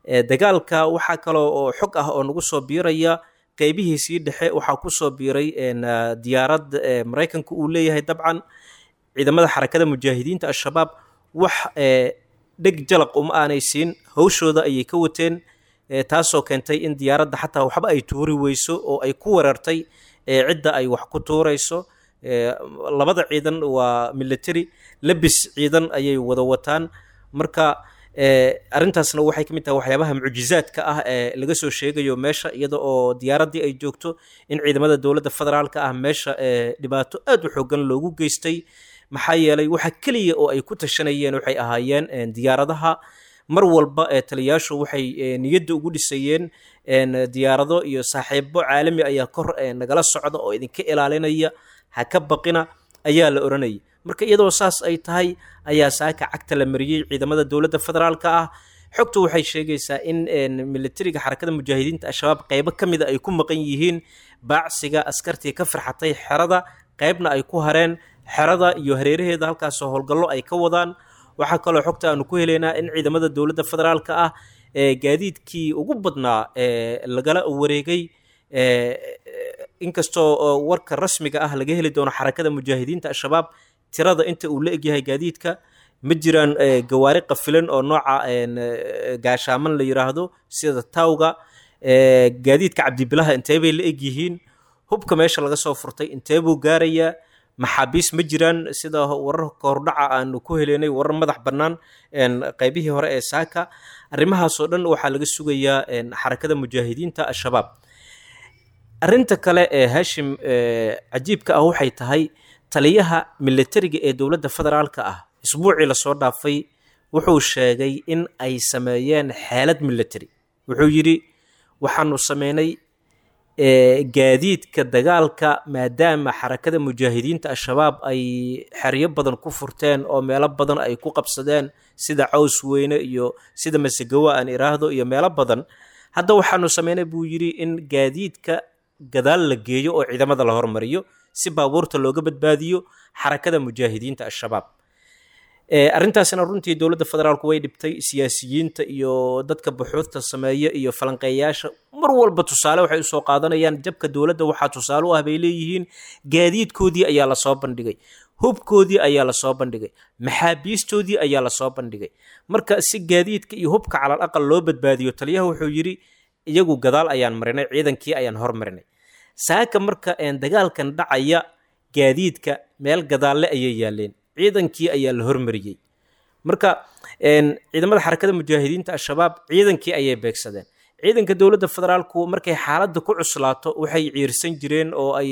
dagaalka waxaa kaloo oo xog ah oo nagu soo biiraya qeybihiisii dhexe waxaa kusoo biiray diyaarad maraykanka uu leeyahay dabcan ciidamada xarakada mujaahidiinta al-shabaab wax dheg jalaq uma aanay siin hawshooda ayay ka wateen taasoo keentay in diyaaradda xataa waxba ay tuuri weyso oo ay ku weerartay cidda ay wax ku tuurayso labada ciidan waa military labis ciidan ayay wada wataan marka arrintaasna waxay ka mid tahay waxyaabaha mucjizaadka ah ee laga soo sheegayo meesha iyada oo diyaaraddii ay joogto in ciidamada dowladda federaalka ah meesha dhibaato aad u xoogan loogu geystay maxaa yeelay waxa keliya oo ay ku tashanayeen waxay ahaayeen diyaaradaha mar walba ee taliyaashu waxay niyadda ugu dhisayeen diyaarado iyo saaxiibo caalami ayaa kor nagala socda oo idinka ilaalinaya ha ka baqina ayaa la odhanayay marka iyadoo saas ay tahay ayaa saaka cagta la mariyey ciidamada dowladda federaalka ah xogtu waxay sheegaysaa in militariga xarakada mujaahidiinta al-shabaab qeybo ka mida ay ku maqan yihiin baacsiga askartii ka farxatay xerada qeybna ay ku hareen xerada iyo hareeraheeda halkaasoo howlgallo ay ka wadaan waxaa kaloo xogta aanu ku helaynaa in ciidamada dowladda federaalka ah ee gaadiidkii ugu badnaa ee lagala wareegay inkastoo warka rasmiga ah laga heli doono xarakada mujaahidiinta al-shabaab tirada inta uu la egyahay gaadiidka ma jiraan gawaari qafilan oo nooca gaashaaman la yiraahdo sida tawga gaadiidka cabdibilaha intee bay la egyihiin hubka meesha laga soo furtay intee buu gaarayaa maxaabiis ma jiraan sida wararka hordhaca aanu ku heleynay warar madax bannaan qeybihii hore ee saaka arrimahaasoo dhan waxaa laga sugayaa xarakada mujaahidiinta al-shabaab arrinta kale ee hashim cajiibka ah waxay tahay taliyaha militariga ee dowladda federaalka ah isbuucii lasoo dhaafay wuxuu sheegay in ay sameeyeen xeelad military wuxuu yidhi waxaanu sameynay gaadiidka dagaalka maadaama xarakada mujaahidiinta al-shabaab ay xeryo badan ku furteen oo meelo badan ay ku qabsadeen sida caws weyne iyo sida masegawa aan iraahdo iyo meelo badan hadda waxaanu sameynay buu yidhi in gaadiidka gadaal la geeyo oo ciidamada la hormariyo si baabuurta looga badbaadiyo xarakada mujaahidiinta al-shabaab arrintaasina runtii dowladda federaalku way dhibtay siyaasiyiinta iyo dadka buxuudta sameeya iyo falanqeeyaasha mar walba tusaale waxay usoo qaadanayaan jabka dowladda waxaa tusaale u ah bay leeyihiin gaadiidkoodii ayaa lasoo bandhigay hubkoodii ayaa lasoo bandhigay maxaabiistoodii ayaa lasoo bandhigay marka si gaadiidka iyo hubka calal aqal loo badbaadiyo taliyaha wuxuu yidhi iyagu gadaal ayaan marinay ciidankii ayaan hormarinay saaka marka dagaalkan dhacaya gaadiidka meel gadaalle ayay yaaleen ciidankii ayaa la hormariyey marka ciidamada xarakada mujaahidiinta al-shabaab ciidankii ayay beegsadeen ciidanka dowladda federaalku markay xaaladda ku cuslaato waxay ciirsan jireen oo ay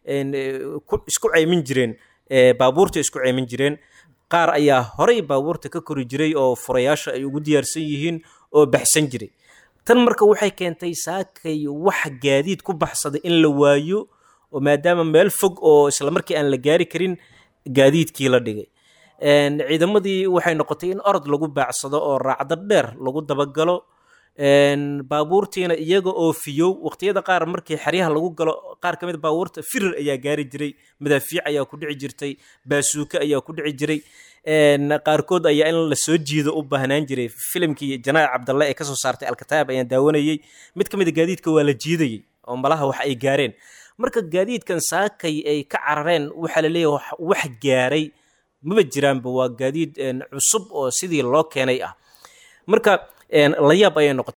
isku ceymin jireen baabuurta isku ceymin jireen qaar ayaa horay baabuurta ka kori jiray oo furayaasha ay ugu diyaarsan yihiin oo baxsan jiray tan marka waxay keentay saakay wax gaadiid ku baxsaday in la waayo oo maadaama meel fog oo isla markii aan la gaari karin gaadiidkii la dhigay ciidamadii waxay noqotay in orod lagu baacsado oo raacdo dheer lagu dabagalo baabuurtiina iyaga oo fiyow waqtiyada qaar markii xeryaha lagu galo qaar ka mid baabuurta firir ayaa gaari jiray madaafiic ayaa ku dhici jirtay baasuuke ayaa ku dhici jiray qaarkood ayaa in la soo jiido u baahnaan jiray filimkii janaac cabdalle ee kasoo saartay alkataab ayaan daawanayey mid ka mid a gaadiidka waa la jiidayey oo malaha wax ay gaareen marka gaadiidkan saakay ay ka carareen waxaa la leeyahay wax gaaray maba jiraanba waa gaadiid cusub oo sidii loo keenay ah marka layaab ayay noqotay